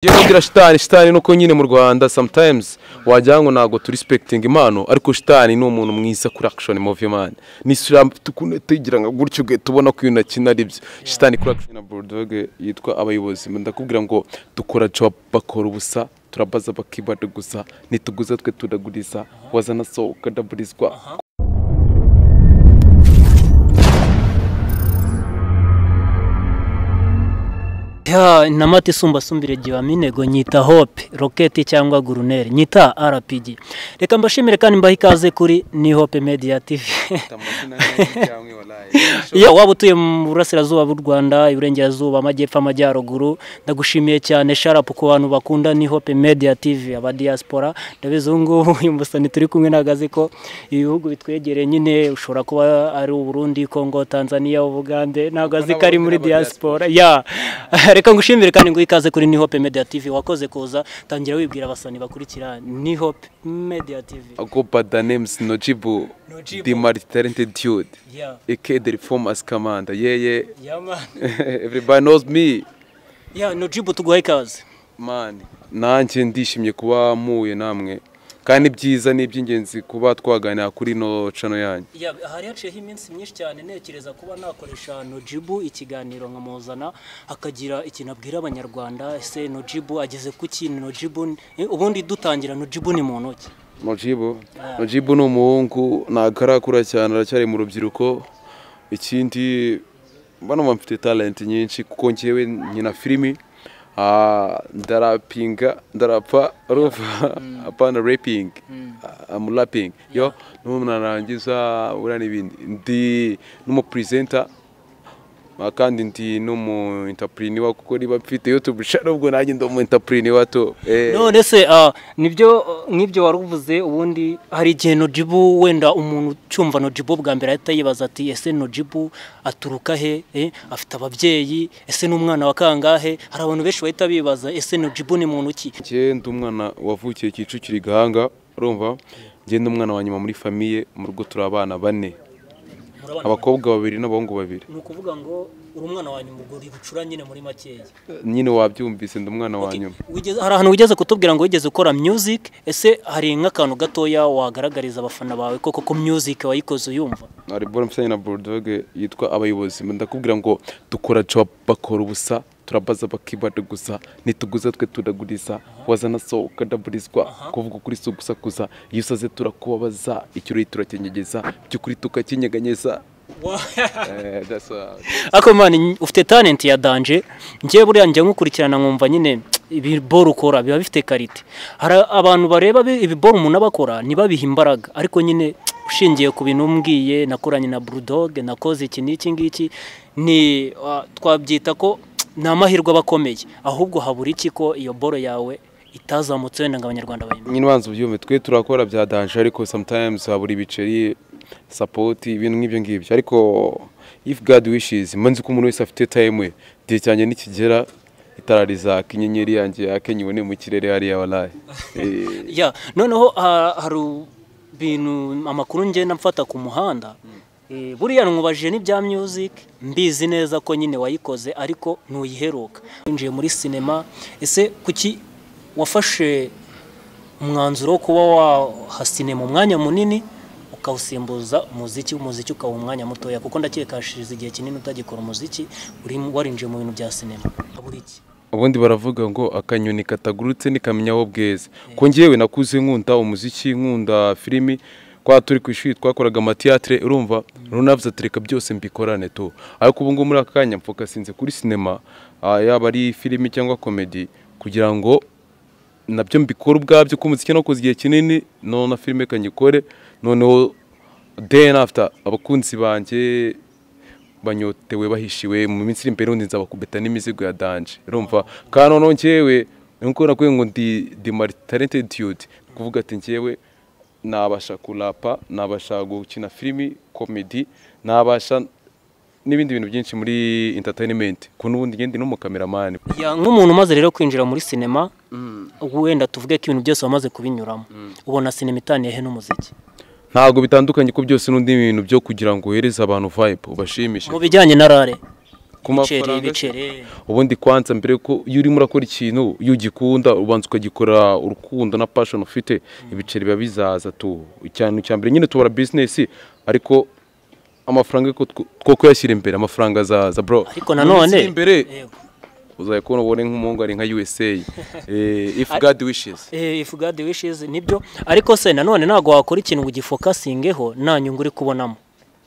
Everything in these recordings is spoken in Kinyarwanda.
Ugiye kubwira shitani shitani nuko nyine mu rwanda sometimes wagira ngo ntabwo turisipekitinga impano ariko shitani ni umuntu mwiza kuri action movie man ni sura tugira ngo gutyo gwe tubona ko uyu akina ari byo shitani kuri action na bulldog yitwa abayobozi ndakubwira ngo dukora job bakora ubusa turabaza bakibaduguza nituguza twe tudaguriza wazana so ukadaburizwa Ya intamati isumbasumbire giwaminego nyita hope roketi cyangwa guruneri nyita rpg reka mbashimire kandi mbahe ikaze kuri ni hope media tv ya waba utuye mu burasirazuba bw'u rwanda iburengerazuba amajyepfo amajyaruguru ndagushimiye cyane sharapu ku bantu bakunda ni hope media tv aba diaspora ndabizi ubu ngubu uyu musani turi kumwe nagaze ko ibihugu bitwegereye nyine ushobora kuba ari uburundi kongo tanzania ubugande ntabwo azi ko ari muri diaspora ya reka ngushimire kandi ngo ikaze kuri ni hope media tv wakoze kuza tangira wibwira abasani bakurikira ni hope media tv go by the names nojibu Nojibu. the multi-talented dude yeah aka the reformers commander yeah yeah yeah man everybody knows me yeah nojibu tuguhe ikaze man nanjye ndishimye kuba mpuye namwe kandi ibyiza ni iby'ingenzi kuba twaganira kuri ino cano yanyu Ya, hari haciyeho iminsi myinshi cyane ntekereza kuba nakoresha nojibu ikiganiro nkamuzana akagira ikintu abwira abanyarwanda ese nojibu ageze ku kintu nojibu eh, ubundi dutangira nojibu ni mu ntoki nojibu nojibu ni umuhungu ntabwo arakura cyane aracyari mu rubyiruko ikindi mbona mba mfite talenti nyinshi kuko ngewe nkina filimi Ah, ndarapinga ndarapa ruva apana raping amu raping yo n'umuntu narangiza buriya n'ibindi ndi n'umupurizenta Ah, kandi ndi n'umu intapuriniwa kuko niba mfite yutube sha nubwo nanjye ndi umu intapuriniwa to eh. none se ah, nibyo ah, nk'ibyo wari uvuze ubundi hari igihe nojibu wenda umuntu ucyumva nojibu bwa mbere ahita yibaza ati ese nojibu aturuka he eh, afite ababyeyi ese n'umwana wa kangahe hari abantu benshi bahita bibaza ese nojibu ni muntu ki njye ndi umwana wavukiye Kicukiro i Gahanga urumva njye ndi umwana wa nyuma muri famiye mu rugo turi abana bane abakobwa babiri n'abahungu babiri ni ukuvuga ngo uri umwana wa nyuma ubwo uri bucura nyine muri makeya nyine wabyumvise ndi umwana wa nyuma Wigeze- hari ahantu wigeze kutubwira ngo wigeze ukora music ese hari nk'akantu gatoya wagaragariza abafana bawe koko ko music wayikoze uyumva album mfitanye na Bulldog yitwa abayobozi ndakubwira ngo dukora job bakora ubusa turabaza bakibaduguza nituguza twe tudaguriza wazana so ukadaburizwa kuvuga ukuri si ugusakuza iyo usaze turakubabaza ikirori turakinyegeza by'ukuri tukakinyeganyeza Eh, that's all. ariko man ufite talent ya danje njyewe buriya njya nkukurikirana nkumva nyine ibiboro ukora biba bifite karite hari abantu bareba bi- ibiboro umuntu aba akora ntibabihe imbaraga ariko nyine ushingiye ku bintu umbwiye nakoranye na bulldog nakoze iki n'iki ngiki ni ah, twabyita ko ni amahirwe aba akomeye ahubwo habura iki ko iyo boro yawe itazamutse wenda ngo abanyarwanda bayimenya nyine ubanza ubyumve twe turakora bya danje ariko sometimes habura ibiceri sapoti ibintu nk'ibyo ngibyo ariko if god wishes mba nzi ko umuntu wese afite time we igihe cyanjye nikigera itara rizaka inyenyeri yanjye yake nyibone mu kirere hariya waraye ya noneho ha- hari ibintu amakuru ngenda mfata ku muhanda Eh, buriya nwubajije n'ibya music mbizi neza ko nyine wayikoze ariko ntuyiheruka winjiye muri sinema ese kuki wafashe umwanzuro wo kuba waha sinema umwanya munini ukawusimbuza umuziki umuziki ukaba umwanya mutoya kuko ndakeka hashize igihe kinini utagikora umuziki uri warinjiye mu bintu bya sinema habura iki ubundi baravuga ngo akanyoni katagurutse nikamenya aho bweze ko ngewe nakuze nkunda umuziki nkunda filimi kwa turi ku ishuri twakoraga amatiyatire urumva runavuze ati reka byose mbikorane tu ariko ubu ngubu muri aka kanya mfokasinze kuri sinema ah, yaba ari filimi cyangwa komedi kugira ngo nabyo mbikora ubwabyo ko umuziki nakoze igihe kinini noneho na filime kanyikore noneho day and after abakunzi banjye banyotewe bahishiwe mu minsi iri imbere undi nzabakubita n'imizigo ya danje urumva kandi noneho njyewe nuko nakwiye ngo ndi ndi talented dude ni kuvuga ati njyewe nabasha kurapa nabasha gukina filimi komedi nabasha n'ibindi bintu byinshi muri entertainment ku n'ubundi ngende n'umukameramani Ya, nk'umuntu umaze rero kwinjira muri sinema wenda tuvuge ko ibintu byose wamaze kubinyuramo ubona sinema itaniye he n'umuziki ntabwo bitandukanye ko byose n'undi bintu byo kugira ngo uhereze abantu vibe ubashimishe mu bijyanye na rare ku ibiceri mafaranga se? ibiceri ubundi kwanza mbere ko iyo urimo urakora ikintu iyo ugikunda ubanza ukagikora urukundo na passion ufite ibiceri biba bizaza tu icyanu cya mbere nyine tubara business ariko amafaranga ko tw- two kuyashyira imbere amafaranga azaza bro ariko nanone Mu minsi iri imbere Yego. uzajya kubona ubone nk'umuhungu ari nka USA eh, if God wishes Eh, if God wishes nibyo ariko se nanone ntabwo wakora ikintu ngo ugifokasingeho nta nyungu uri kubonamo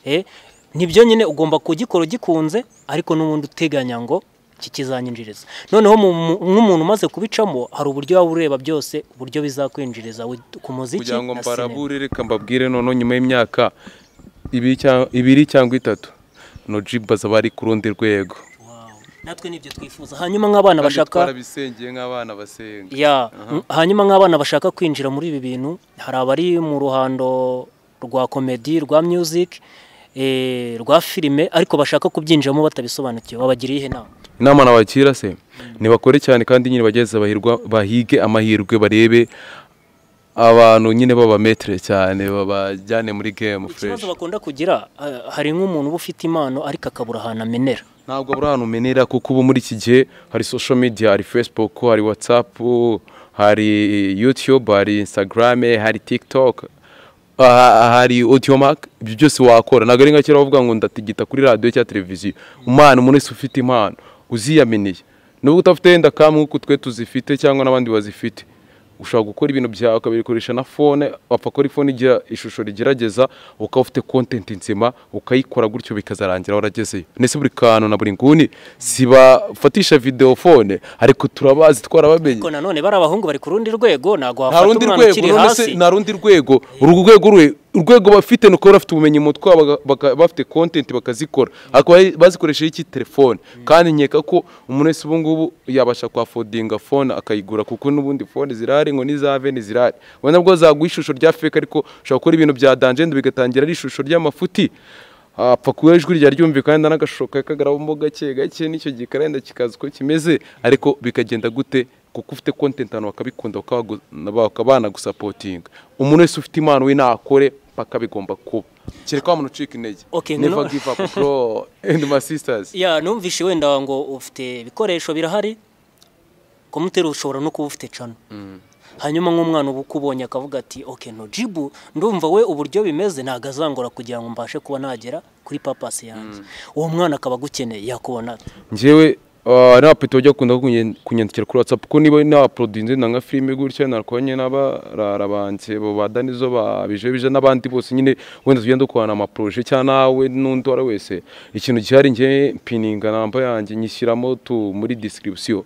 Eh, nibyo nyine ugomba kugikora ugikunze ariko n'ubundi uteganya ngo iki kizanyinjiriza noneho mu- mu- nk'umuntu umaze kubicamo hari uburyo waba ureba byose uburyo bizakwinjiriza wi- ku muziki kugira ngo na sinema. mbarabure reka mbabwire noneho nyuma y'imyaka ibiri cyangwa- ibiri cyangwa itatu nojiba zaba ari ku rundi rwego Wow. natwe nibyo twifuza hanyuma nk'abana Kandi bashaka twarabisengeye nk'abana basenga ya hanyuma nk'abana bashaka kwinjira muri ibi bintu hari abari mu ruhando rwa komedi rwa music eh, rwa filime ariko bashaka kubyinjiramo batabisobanukiwe babagiriye ihe nama inama nabagira se ntibakore cyane kandi nyine bageze bahirwa bahige amahirwe barebe abantu nyine babametere cyane babajyane muri game fresh ikibazo bakunda kugira eh, hari nk'umuntu uba ufite impano ariko akabura ahantu amenera ntabwo buri ahantu umenera kuko ubu muri iki gihe hari social media hari facebook hari whatsapp hari youtube hari instagram hari tiktok ah, hari audiomark ibyo byose wakora ntabwo ari nka kera bavuga ngo ndatigita kuri radiyo cyangwa televiziyo umwana umuntu wese ufite impano uziyaminiye nubwo udafite wenda kamwe uko twe tuzifite cyangwa n'abandi bazifite ushobora gukora ibintu byawe ukabikoresha na fone wapfa gukora ifone igira ishusho rigerageza ukaba ufite content nzima ukayikora gutyo bikazarangira waragezeyo ndetse buri kantu na buri nguni sibafatisha video fone ariko turabazi twarabamenye ariko nanone bari abahungu bari ku rundi rwego ntabwo nta wafata rundi umwana rwego ukiri none se hasi nta rundi rwego urwo rwego rwe urwego bafite ni uko baba bafite ubumenyi mu mutwe baba- baka- bafite content bakazikora ariko bayi- bazikoresheje iki telefone kandi nkeka ko umuntu wese ubu ngubu yabasha kwafodinga fone akayigura kuko n'ubundi fone zirahari ngo n'izave ntizirahari ubona bwo zaguha ishusho rya fake ariko ushobora gukora ibintu bya danjende bigatangira ari ishusho ry'amafuti apfa kuba ijwi rya ryumvikana n'agashusho kawe kagaramo gake gake n'icyo gikarenda kikaza uko kimeze ariko bikagenda gute kuko ufite content abantu bakabikunda bakabagu- bakaba banagusapotinga umuntu wese ufite impano we nakore paka bigomba kuba kereka wa muntu ucika intege Okay, never no- give up bro and my sisters ya numvishe wenda ngo ufite ibikoresho birahari komuteri ushobora no kuba ufite cano hanyuma nk'umwana uba ukubonye akavuga ati oke no jibu ndumva we uburyo bimeze ntabwo azangora kugira ngo mbashe kuba nagera kuri papasi yanjye uwo mwana akaba agukeneye yakubona ate? njyewe ah, ari abapeti bajya bakunda kunye- kunyandikira kuri whatsapp kuko niba nabaporodinze na nka filime gutya narwanye n'abarara banjye bo ba danizo ba bije bije n'abandi bose nyine wenda tugenda dukorana amaporoje cyangwa nawe n'undi uwo ari we wese ikintu gihari njye mpininga namba yanjye nyishyiramo tu muri disikiribisiyo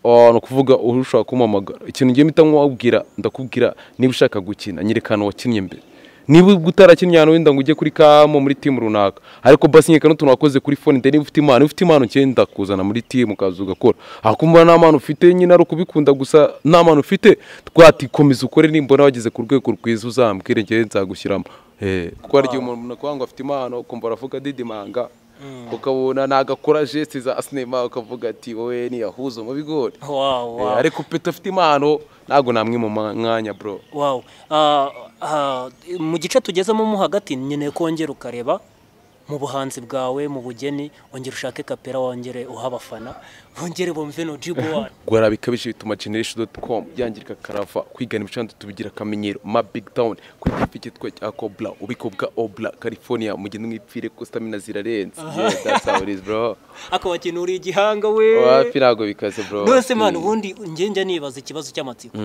Ah, ni ukuvuga uba ushaka kumpamagara ikintu ngiye mpita nkubwira ndakubwira niba ushaka gukina nyerekana wakinnye mbere niba utarakinnye ahantu wenda ngo ujye kuri kamo muri timu runaka ariko basi nyekana utuntu wakoze kuri fone ndende niba ufite impano niba ufite impano ngenda kuzana muri timu ukaza ugakora hakumva nta mpano ufite nyine ari ukubikunda gusa nta mpano ufite twati komeza ukore nimbona wageze ku rwego rwiza uzambwire njyewe nzagushyiramo Eh, kuko hari igihe umuntu akwanga afite impano ukumva aravuga didimanga ukabona nagakora geste za sinema ukavuga ati wowe niyahuza mu bigori wawu Eh, wawu ariko peta afite impano ntabwo namwe mu mwanya bro wawu Ah, ah, mu gice tugezemo mo hagati nkeneye kongera ukareba mu buhanzi bwawe mu bugeni wongera ushake kapera wongere uha abafana wongere bumve no jibu wacu gora bikabije bituma generation.com yangirika karava kwigana ibicanda tubigira akamenyero ma big town kuri gifike twa cya cobra ubiko bwa obla california mugende mwipfire ko stamina zirarenze yeah, that's how it is bro akabakenura igihanga we wapi ntabwo bikaze bro nose mwana ubundi njye njya nibaza ikibazo cy'amatsiko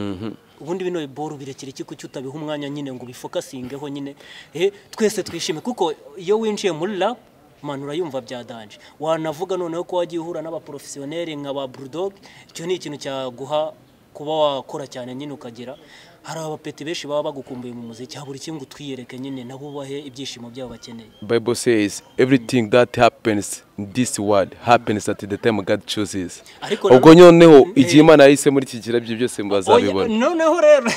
ubundi bino boru birekere iki kuki utabiha umwanya nyine ngo ubifokasingeho nyine Eh, twese twishime kuko iyo winjiye muri rap manu urayumva bya danje wanavuga noneho ko wagiye uhura n'abaporofesiyoneri nka ba bulldog icyo ni ikintu cyaguha kuba wakora cyane nyine ukagira hari abapeti benshi baba bagukumbuye mu muziki habura iki ngo twiyereke nyine nabo ubahe ibyishimo byabo bakeneye bible says everything that happens in this world happens at the time god chooses Ariko na- ubwo nyoneho igihe imana yahisemo rikigira ibyo byose Oya, mubazabibona noneho rero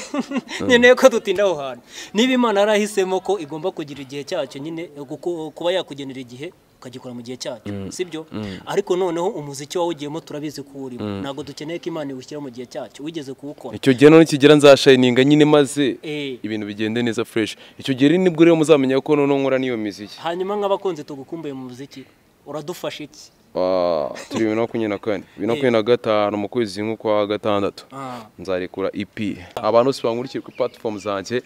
nkeneye ko dutinda aho hantu niba imana yarahisemo ko igomba kugira igihe cyacyo nyine kuko- kuba yakugenera igihe ukagikora mu gihe cyacyo sibyo ariko noneho umuziki wawe ugiyemo turabizi ko urimo ntabwo dukeneye ko imana iwushyira mu gihe cyacyo wigeze kuwukora icyo gihe none kigera nzashayininga nyine maze Eh. ibintu bigende neza fresh icyo gihe rero nibwo rero muzamenya ko noneho nkora n'iyo miziki hanyuma nk'abakunzi tugukumbuye mu muziki uradufasha iki Ah, turi bibiri na makumyabiri na kane bibiri na makumyabiri na gatanu mu kwezi nk'ukwa gatandatu Ah. nzarekura EP abantu bose bankurikire kuri platform zanjye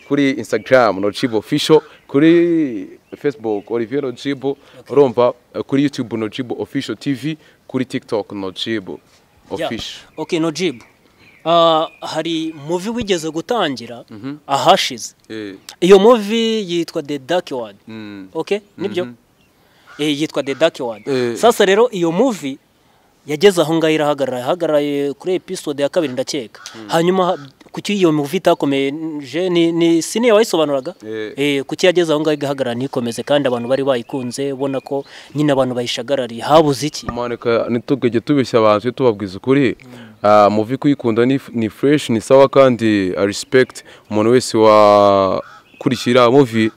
kuri Instagram Nojibo Official kuri Facebook Olivier Nojibo urumva kuri YouTube Nojibo Official TV kuri TikTok Nojibo Yeah. Official Okay, Nojib. Ah, hari movie wigeze gutangira ahashize. Eh, Iyo movie yitwa The Dark World. mm, Okay? Nibyo? Eh, yitwa The Dark World. Eh. Sasa rero iyo movie yageze aho ngaho irahagarara yahagararaye kuri episode ya kabiri ndakeka hanyuma kuki iyo movie itakomeje ni, ni siniya wayisobanuraga Eh. eh, kuki yageze aho ngaho igahagarara ntikomeze kandi abantu bari bayikunze ubona ko nyine abantu bayishagarariye habuze iki manika ntitugajye tubeshya abantu tujye tubabwiza ukuri Ah, muvi kuyikunda ni, ni fresh ni sawa kandi ah, respect umuntu wese wakurikira muvi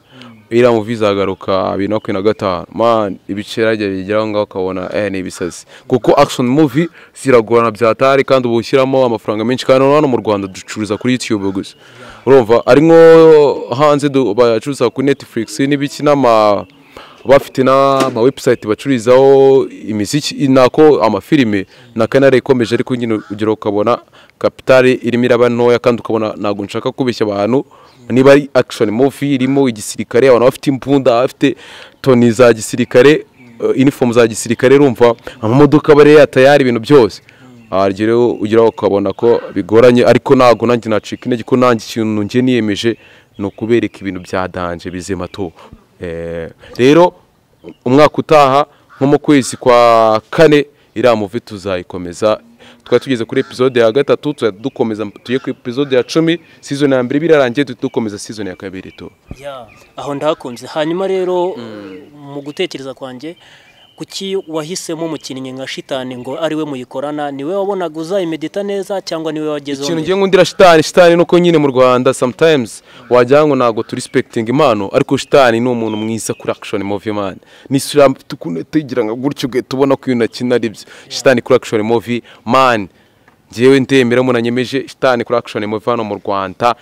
iriya muvi izagaruka bibiri na makumyabiri na gatanu man ibice rajya bigeraho ngaho ukabona eh ni ibisazi kuko action movie ziragorana byatari kandi uba ushyiramo amafaranga menshi kandi hano mu Rwanda ducuruza kuri YouTube gusa urumva ari nko hanze du- bacuruza kuri Netflix n'ibiki n'ama bafite n'ama website bacururizaho imiziki nako amafilime na kanari ikomeje ariko nyine ugira ukabona kapitali irimo iraba ntoya kandi ukabona ntabwo nshaka kubeshya abantu niba ari action movie irimo igisirikare abantu bafite imbunda bafite toni za gisirikare eh, uniform za gisirikare rumva amamodoka bariya tayari ibintu byose agira ugira ukabona ko bigoranye ariko ntabwo nanjye nacika intege ko nanjye ikintu njye niyemeje ni ukubereka ibintu bya danje bizima tu Eh, rero umwaka utaha nko mu kwezi kwa kane iriya muvi tuzayikomeza twari tugeze kuri episode ya gatatu tuzajya dukomeza tujye kuri episode ya cumi season ya mbere iba irarangiye duhita dukomeza season ya kabiri tu Ya, aho ndahakunze hanyuma rero mu gutekereza kwanjye kuki wahisemo umukinnyi nka shitani ngo ariwe muyikorana niwe wabonaga uzayimedita neza cyangwa niwe wagezeho ikintu mbere? ngiye nkundira shitani shitani ni uko nyine mu rwanda sometimes wagira ngo ntabwo turisipekitinga impano ariko shitani ni umuntu mwiza kuri action movie man n'isura tukunda tugira ngo gutyo ugahita ubona ko ibintu akina ari byo shitani kuri action movie man njyewe ndemera umuntu anyemeje shitani kuri action movie hano mu rwanda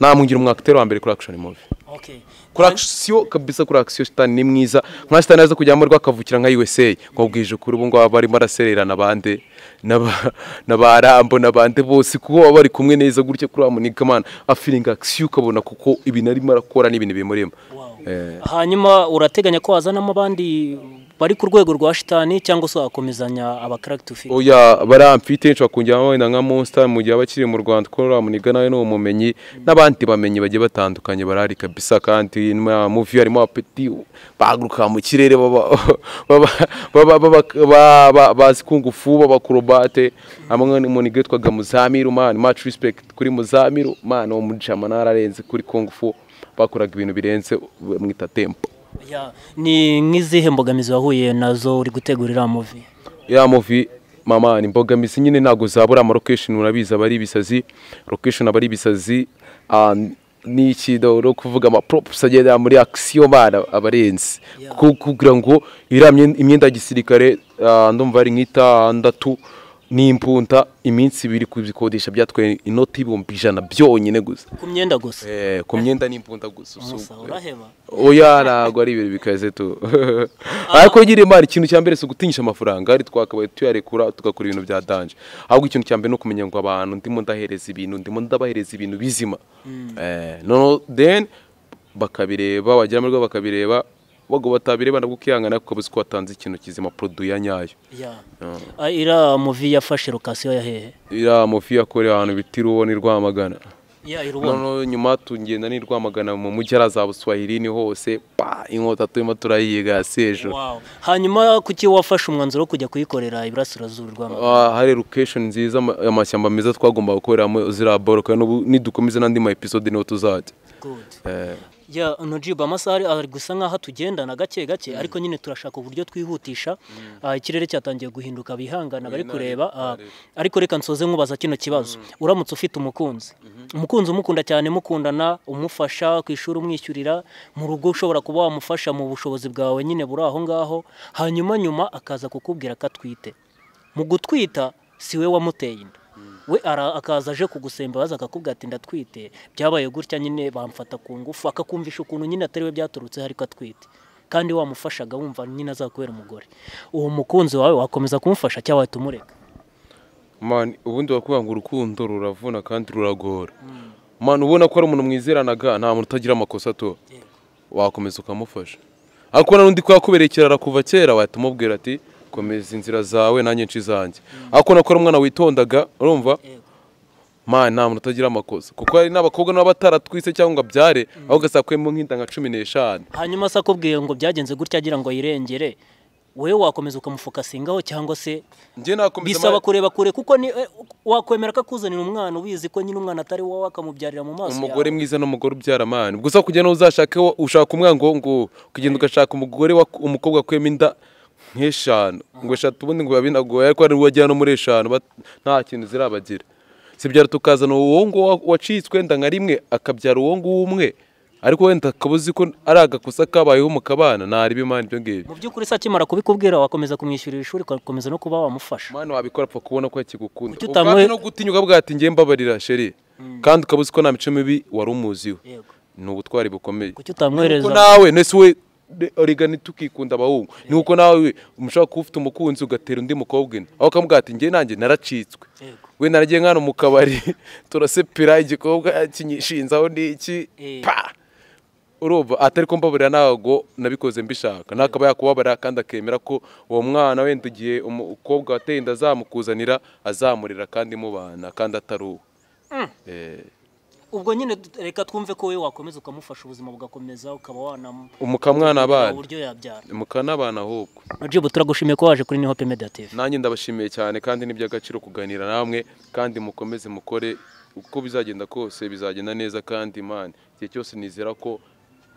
namungira umwakiteri wa mbere kuri action movie Okay. kuri akisiyo kabisa kuri akisiyo shitani ni mwiza nka shitani aza kujyamo rwo akavukira nka USA nkubwije ukuri ubu ngubu aba arimo arasererana abandi n'aba- n'aba Rambo n'abandi bose kuko baba bari kumwe neza gutya kuri Amunika man afiringa akisiyo ukabona kuko ibintu arimo arakora n'ibintu bimurimo Wow. Eh. hanyuma urateganya ko wazanamo abandi bari ku rwego rwa shitani cyangwa se wakomezanya abakaragiti ufite oya baramfite nshobora kongeraho wenda nka monster mu gihe aba akiri mu rwanda kuko ramuniga nawe ni umumenyi n'abandi bamenyi bagiye batandukanye barahari kabisa kandi mu muvi harimo abapeti bahaguruka mu kirere baba- baba- baba- baba- ba- ba- bazi kungufu b'abakorobate hamwe n'umuntu witwaga muzamiru mani macu respect kuri muzamiru mani wo muri jamana ararenze kuri kungufu bakoraga ibintu birenze mwita tempo Ya, ni nk'izihe mbogamizi wahuye nazo uri gutegura iriya muvi ya muvi mama ni imbogamizi nyine ntabwo zabura ama location urabizi aba ari ibisazi location aba ari ibisazi ah, ni ikintu no kuvuga ama props agenda muri action bana abarenzi kuko kugira ngo iriya myen- imyenda ya gisirikare ah, ndumva ari nk'itandatu n'imbunda iminsi ibiri kubikodesha byatwaye inoti y'ibihumbi ijana byonyine gusa ku myenda gusa eh, ku myenda n'imbunda gusa so- Musa, uraheba oya ntabwo ari ibintu bikaze tu ariko nyine imana ikintu cya mbere si ugutinyisha amafaranga ari twakabaye tuyarekura tugakora ibintu bya danje ahubwo ikintu cya mbere ni ukumenya ngo abantu ndimo ndahereza ibintu ndimo ndabahereza ibintu bizima Eh, noneho then bakabireba wagira ngo bakabireba bago batabireba nabwo ukihangana kuko uzi ko watanze ikintu kizima produit ya nyayo Ya. Ah, iriya muvi yafashe lokasiyo ya hehe iriya mofi yakorewe ahantu bita iruwo ni rwamagana Ya, irubona noneho nyuma tugenda ni rwamagana mu mujyi haraza buswahilini hose pa inkota turimo turayiga sejo Wow. hanyuma kuki wafashe umwanzuro wo kujya kuyikorera iburasirazuba rwa Maroc? Ah, hari location nziza ama- amashyamba meza twagomba gukoreramo ziriya boro kandi ubu nidukomeza n'andi ma episode niho tuzajya Good. Eh, ya nojibu amasaha ari- ari gusa nk'aho tugendana gake gake ariko nyine turashaka uburyo twihutisha Ah, ikirere cyatangiye guhinduka bihangana bari kureba Ah, ariko reka nsoze nkubaza kino kibazo uramutse ufite umukunzi umukunzi umukunda cyane mukundana umufasha ku ishuri umwishyurira mu rugo ushobora kuba wamufasha mu bushobozi bwawe nyine buri aho ngaho hanyuma nyuma akaza kukubwira ko atwite mu gutwita si we wamuteye inda we ara- akaza aje kugusemba baza akakubwira ati ndatwite byabaye gutya nyine bamfata ku ngufu akakumvisha ukuntu nyine atari we byaturutseho ariko atwite kandi wamufashaga wumva nyine azakubera umugore uwo mukunzi wawe wakomeza kumufasha cyangwa wahita umureka mani ubundi bakuvuga ngo urukundo ruravuna kandi ruragora mani ubona ko ari umuntu mwizeranaga nta muntu utagira amakosa atora wakomeza ukamufasha ariko n'undi ko yakubereye ikirara kuva kera wahita umubwira ati komeza inzira zawe nanjye nce izanjye ariko nako ari umwana witondaga urumva mani nta muntu utagira amakosa kuko hari n'abakobwa n'aba bataratwise cyangwa ngo abyare aho ugasanga kwemo nk'inda nka cumi n'eshanu hanyuma se akubwiye ngo byagenze gutya agira ngo yirengere wowe wakomeza ukamufokasingaho cyangwa se njye nakomeza bisaba kureba kure kuko ni eh, wakwemera ko akuzanira umwana ubizi ko nyine umwana atari wowe akamubyarira mu maso umugore mwiza n'umugore ubyara amani gusa kugira ngo uzashake wo- ushaka umwana ngo ngo kugenda ugashaka umugore wa- umukobwa akuyemo inda nk'eshanu ngo eshatu ubundi ngo biba binagoye ariko hari uwajyana no muri eshanu bat- nta kintu zirabagira sibyara tukazana uwo nguwo wa- wacitswe wenda nka rimwe akabyara uwo nguwo umwe ariko wenda akaba uzi ko ari agakosa kabayeho mu kabana ntareba imana ibyo ngibyo mu by'ukuri se akimara kubikubwira wakomeza kumwishyurira ishuri ugakomeza no kuba wamufasha mwana wabikora apfa kubona ko yakigukunda Kuki utamwe- ubwabyo no gutinyuka bwa ati ngiye mbabarira sheri kandi ukaba uzi ko nta mico mibi wari umuziho Yego. ni ubutwari bukomeye kuki kuko utamwohereza nawe nese we de- origani tukikunda abahungu ni uko nawe mushobora kuba ufite umukunzi ugatera undi mukobwa ino aho ukamubwira ati njye nanjye naracitswe Yego. we naragiye nkano mu kabari turasepera igikobwa kinyishinzaho n'iki Eh. pa urumva atari ko mbabarira ntago nabikoze mbishaka nakaba yakubabarira kandi akemera ko uwo mwana wenda igihe umukobwa wateye inda azamukuzanira azamurera kandi mubana kandi atari uwe Eh. ubwo nyine reka twumve ko wowe wakomeza ukamufasha ubuzima bugakomeza ukaba wanam umukamwana abana uburyo yabyara mukanabana ahubwo jibu turagushimiye ko waje kuri nihope media tv nanjye ndabashimiye cyane kandi ni iby'agaciro kuganira namwe kandi mukomeze mukore uko bizagenda kose bizagenda neza kandi imana igihe cyose nizera ko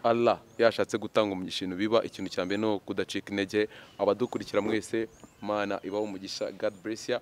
Allah yashatse gutanga umugisha ibintu biba ikintu cya mbere ni ukudacika intege abadukurikira mwese imana ibaho umugisha god bless ya